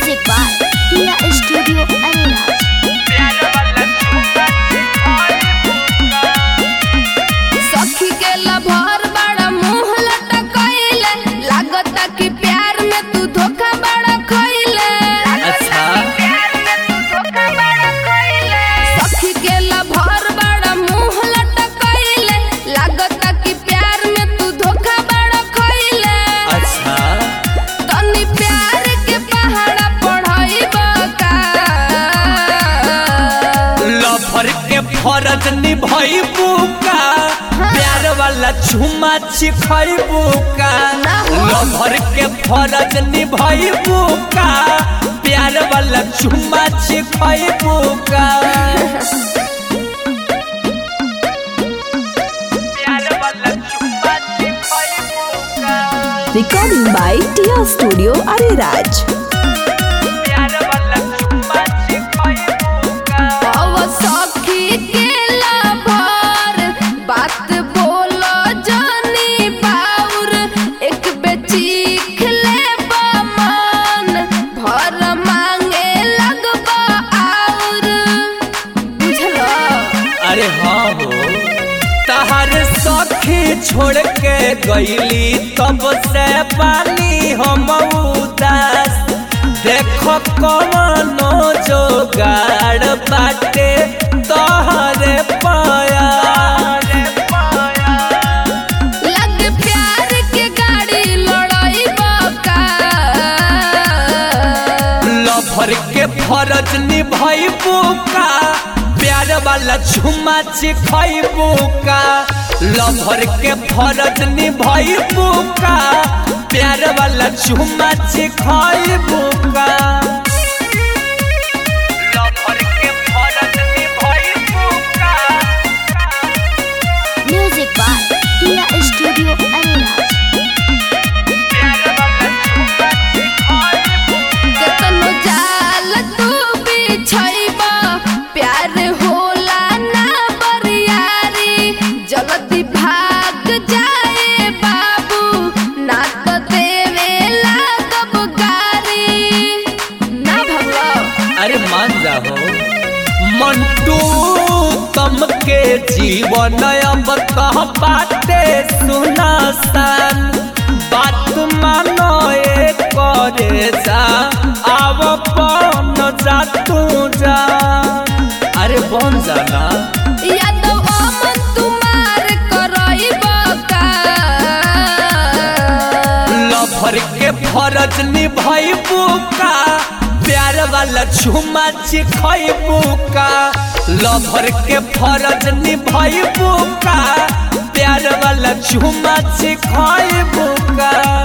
Music by Tia Studio Arenas. सखी के lover बड़ा मुंह लटकइले लागता कि प्यार में तू धोखा बड़ा खइले अच्छा सखी के लभर बड़ा मुंह लटकइले लागता कि प्यार में तू धोखा बड़ा खइले अच्छा तनी प्यार के पहाड़ा पढ़ाइबा का लफर के फरज निभैबू का प्यार वाला झुमा छिखैबू का लफर के फरज निभैबू का प्यार वाला झुमा छिखैबू का प्यार वाला झुमा छिखैबू का Recording by Tia Studio Ariraj. प्यार वाला झुमा छिखैबू का अब सखी के लभर बात बोलो जानी बाउर एक बेचीख ले मन भर मांगे लगबा आउर बुझलो अरे हाँ हो तहर सखी छोड़ के गईली तब से पानी हम उदास देखो कवनो जोगाड़ बाटे तोहरे पाया लग प्यार के गाड़ी लड़ाइबा का लफर के फरज निभैबू का प्यार वाला झुमा छिखैबू का लफर के फरज निभैबू का प्यार वाला झुमा छिखैबू का लफर के फरज निभैबू का Music by Tia Studio Arenas. केतनो जाल तू बिछैबा प्यार होला ना बरियारी जल्दी भाग जाए बाबू ना तो देवे लागब गारी ना भगलो अरे मान जाओ मंटू तम के जीवन अब कह पाते सुनासान बात मानो ए करे जा आव पन जा तू जा अरे बन जाना यादव अमन तुम्हार करैबा का लफर के फरज निभैबू का प्यार वाला झुमा छिखैबू का लफर के फरज निभैबू का प्यार वाला झुमा छिखैबू का